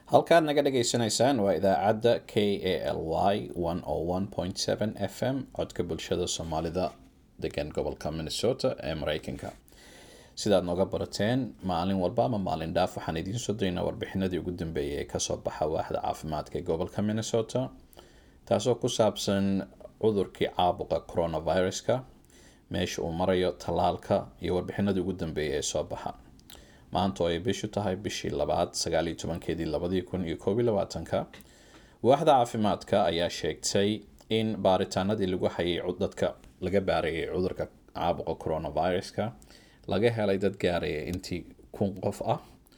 halkaad naga dhagaysanaysaan waa idaacadda k a l y f m codka bulshada soomaalida degan gobolka minnesota ee mareykanka sidaad nooga barateen maalin walba ama maalin dhaaf waxaan idiin soo daynaa warbixinadii ugu dambeeyay ee kasoo baxa waaxda caafimaadka ee gobolka minnesota taasoo ku saabsan cudurkii caabuqa coronaviruska meesha uu marayo tallaalka iyo warbixinadii ugu dambeeyay ee soo baxa maanta oo ay bishu tahay bishii labaad sagaaliyo tobankeedii labadii kun iyo koob iyo labaatanka waaxda caafimaadka ayaa sheegtay in baaritaanadii lagu hayay dadka laga baarayay cudurka caabuqa coronaviruska laga helay dad gaaraya intii kun qof ah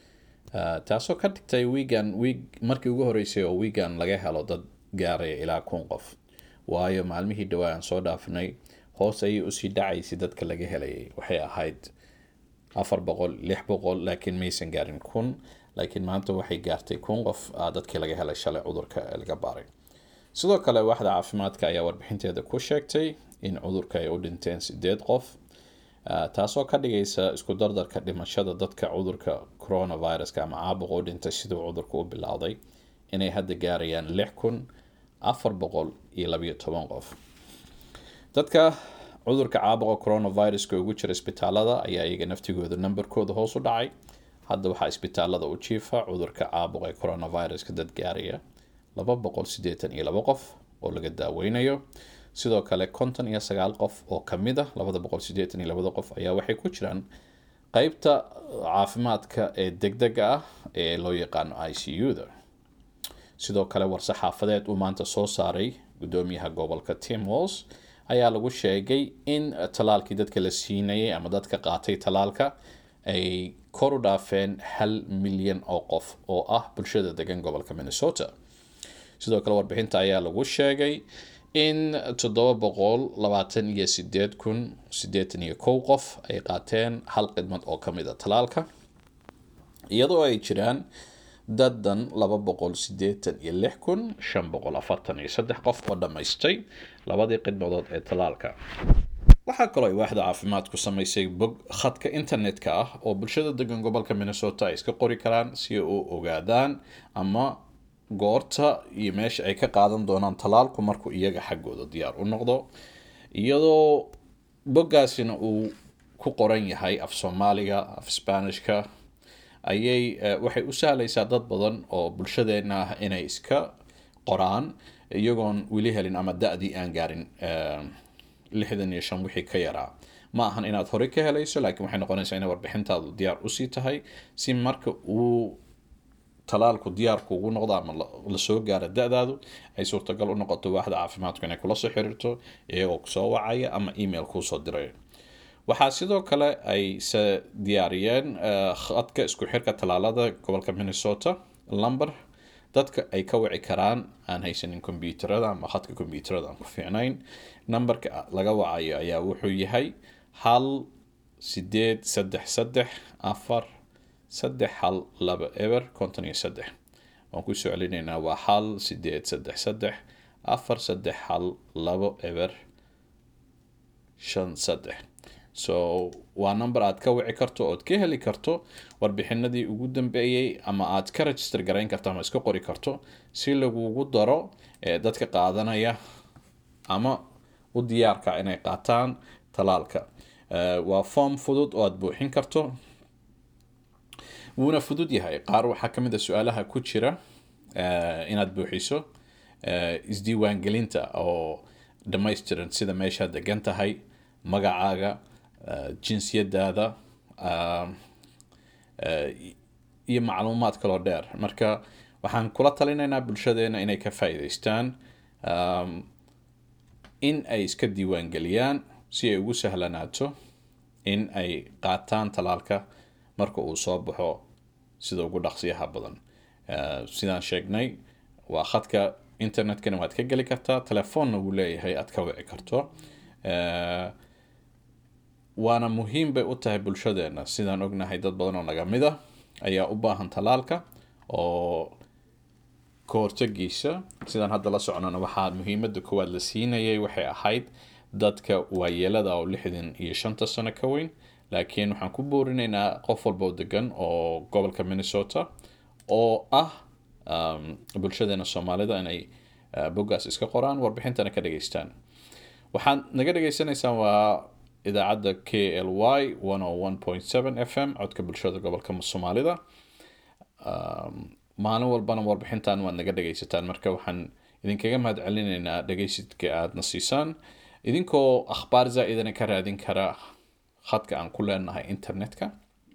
taasoo ka dhigtay wiigan wiig markii ugu horeysay oo wiigan laga helo dad gaaraya ilaa kun qof waayo maalmihii dhawaa aan soo dhaafnay hoos ayay usii dhacaysay dadka laga helayay waxay ahayd afar boqol lix boqol laakiin maysan gaarin kun laakiin maanta waxay gaartay kun qof dadkii laga helay shalay cudurka laga baaray sidoo kale waaxda caafimaadka ayaa warbixinteeda ku sheegtay in cudurka ay u dhinteen sideed qof taasoo ka dhigaysa isku dardarka dhimashada dadka cudurka coronaviruska ama caabuqa u dhintay siduu cudurka u bilowday inay hadda gaarayaan lix kun afar boqol iyo labayo toban qof dadka cudurka caabuqa coronaviruska ugu jira isbitaalada ayaa iyaga naftigooda nambarkooda hoos u dhacay hadda waxaa isbitaalada u jiifa cudurka caabuqa ee coronaviruska dad gaaraya laba boqol sideetan iyo laba qof oo laga daaweynayo sidoo kale konton iyo sagaal qof oo kamid a labada boqol sideetan iyo labada qof ayaa waxay ku jiraan qeybta caafimaadka ee degdega ah ee loo yaqaano i c u-da sidoo kale war-saxaafadeed uu maanta soo saaray gudoomiyaha gobolka tim walls ayaa lagu sheegay in tallaalkii dadka la siinayay ama dadka qaatay tallaalka ay kor u dhaafeen hal milyan oo qof oo ah bulshada degan gobolka minnesota sidoo kale warbixinta ayaa lagu sheegay in toddoba boqol labaatan iyo sideed kun sideetan iyo kow qof ay qaateen hal khidmad oo kamid a tallaalka iyadoo ay jiraan dadan laba boqol sideetan iyo lix kun shan boqol afartan iyo saddex qof oo dhammaystay labadii khidmadood ee tallaalka waxaa kaloo ay waaxda caafimaadku samaysay bog khadka internetka ah oo bulshada degan gobolka minnesota ay iska qori karaan si ay u ogaadaan ama goorta iyo meesha ay ka qaadan doonaan tallaalku markuu iyaga xaggooda diyaar u noqdo iyadoo boggaasina uu ku qoran yahay af soomaaliga af sbaanishka ayay waxay u sahlaysaa dad badan oo bulshadeena ah inay iska qoraan iyagoon weli helin ama da-dii aan gaarin lixdan iyo shan wixii ka yaraa ma ahan inaad horey ka helayso laakiin waxay noqonaysaa inay warbixintaadu diyaar usii tahay si marka uu talaalku diyaarku ugu noqdo ama lasoo gaaro da-daadu ay suurtagal u noqoto waaxda caafimaadku inay kula soo xiriirto iyagoo kusoo wacaya ama email kuusoo diray waxaa sidoo kale ay se diyaariyeen khadka isku xirka tallaalada gobolka minnesota lumber dadka ay ka wici karaan aan haysanin kombyuutarada ama khadka kombyuutarada aan ku fiicnayn numberka laga wacayo ayaa wuxuu yahay hal sideed saddex saddex afar saddex hal laba eber konton iyo saddex waan kusoo celinaynaa waa hal sideed saddex saddex afar saddex hal labo eber shan saddex so waa number aad ka wici karto ood ka heli karto warbixinadii ugu dambeeyey ama aad ka register garayn karto ama iska qori karto si lagugu daro dadka qaadanaya ama u diyaarka inay qaataan talaalka waa form fudud oo aad buuxin karto wuuna fudud yahay qaar waxaa ka mid a su-aalaha ku jira inaad buuxiso isdiiwaangelinta oo dhammaystiran sida meeshaad degan tahay magacaaga jinsiyadaada iyo macluumaad kaloo dheer marka waxaan kula talinaynaa bulshadeena inay ka faa-iideystaan in ay iska diiwaangeliyaan si ay ugu sahlanaato in ay qaataan talaalka marka uu soo baxo sida ugu dhaqsiyaha badan sidaan sheegnay waa khadka internetkana waad ka geli kartaa telefoonna wuu leeyahay aad ka wici karto waana muhiim bay u tahay bulshadeena sidaan ognahay dad badan oo naga mid a ayaa u baahan talaalka oo ka hortagiisa sidaan hadda la soconana waxaa muhiimada koowaad la siinayay waxay ahayd dadka waayeelada oo lixdan iyo shanta sano ka weyn laakiin waxaan ku boorinaynaa qof walba oo degan oo gobolka minnesota oo ah bulshadeena soomaalida inay boggaas iska qoraan warbixintana ka dhageystaan waxaad naga dhagaysanaysaan waa idaacadda k l y f m codka bulshada gobolka soomaalida maalin walbana warbixintan waad naga dhagaysataan marka waxaan idinkaga mahad celinaynaa dhagaysidka aadna siisaan idinkoo akhbaar zaa-idana ka raadin kara khadka aan ku leenahay internetka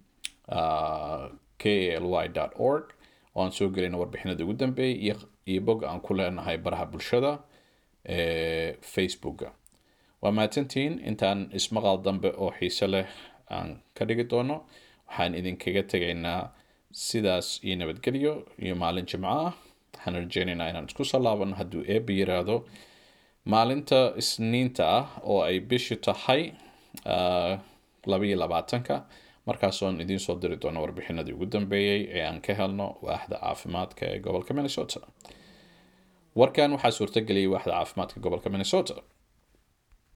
k l y org oo aan soo gelina warbixinada ugu dambeeyay iyo bog aan ku leenahay baraha bulshada ee facebooka waa mahadsantihiin intaan ismaqal dambe oo xiise leh aan ka dhigi doono waxaan idinkaga tegaynaa sidaas iyo nabadgelyo iyo maalin jimco ah waxaan rajeynaynaa inaan isku soo laabano hadduu eeba yiraahdo maalinta isniinta ah oo ay bishi tahay labaiyo labaatanka markaasoon idiin soo diri doono warbixinadii ugu dambeeyey ee aan ka helno waaxda caafimaadka ee gobolka minnesota warkan waxaa suurtageliyay waaxda caafimaadka gobolka minnesota